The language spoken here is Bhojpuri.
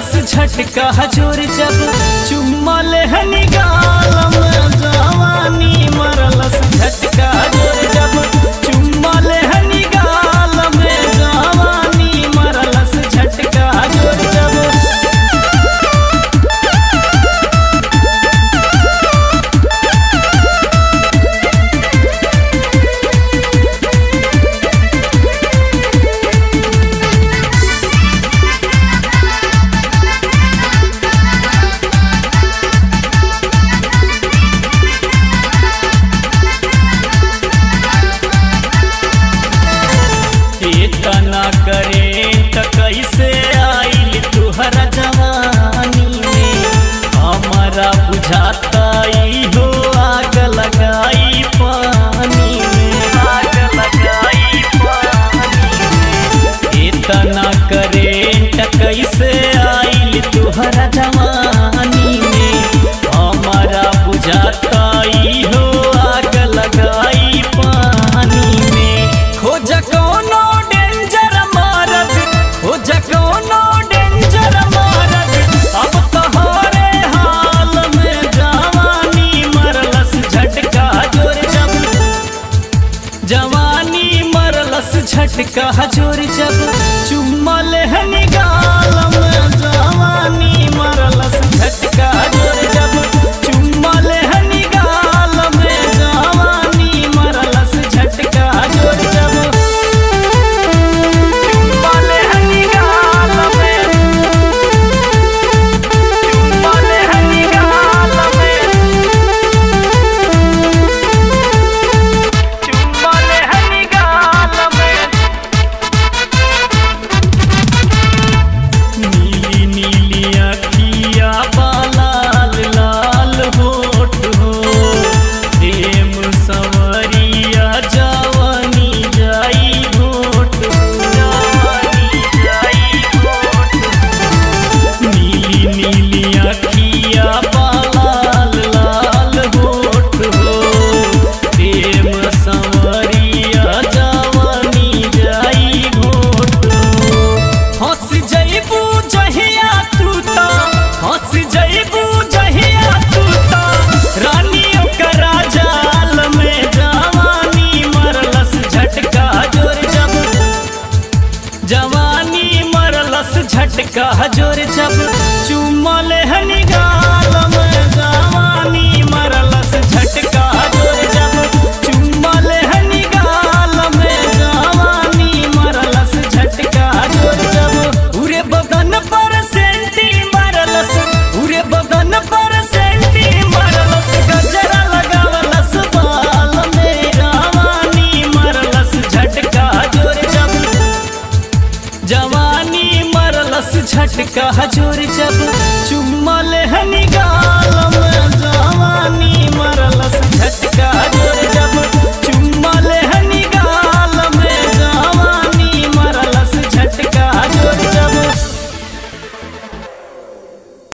मरलस झटका हजूर जब चुम्मा लेहनी गाल में जवानी मरलस झटका हजूर जब चुम्मा लेहनी गाल में जवानी मरलस झटका हजूर जब इतना करे त कैसे आइल तुहरा जवानी में हमारा बुझाता ई हो आग लगाई पानी में आग लगाई पानी में इतना करे त कैसे आइल तुहरा जवानी में हमारा बुझाता ई हो आग लगाई पानी में खोज कोनो डेंजर मारत खोज कोनो डेंजर मारत अब तोहरे हाल में जवानी मरलस झटका जोर जब जवानी मरलस झटका जोर जब चुम्मा लेहनी गाल में जवानी मरलस झटका जोर जब चुम्मा लेहनी गाल में जवानी मरलस झटका जोर जब चुम्मा लेहनी गाल में चुम्मा लेहनी गाल में चुम्मा लेहनी गाल में नीली नीली अखिया बालाल लाल होठ हो प्रेम संवरिया जवानी जाई घोट हो जवानी जाई घोट हो नीली नीली अखिया बालाल लाल होठ हो प्रेम संवरिया जवानी जाई घोट हो हंस जइबू जहिया तू ता हंस जइबू जहिया तू ता रानी ओकरा जाल में जवानी मरलस झटका जोर जब जवानी मरलस झटका जोर जब चुम्मा लेहनी गाल में जवानी मरलस झटका जोर जब चुम्मा लेहनी गाल में जवानी मरलस झटका जोर जब उरे बदन पर सेंटी मरलस उरे बदन पर सेंटी मरलस गजरा लगावलस बाल में जवानी मरलस झटका जोर जब जवानी मरलस झटका जोर जब चुम्मा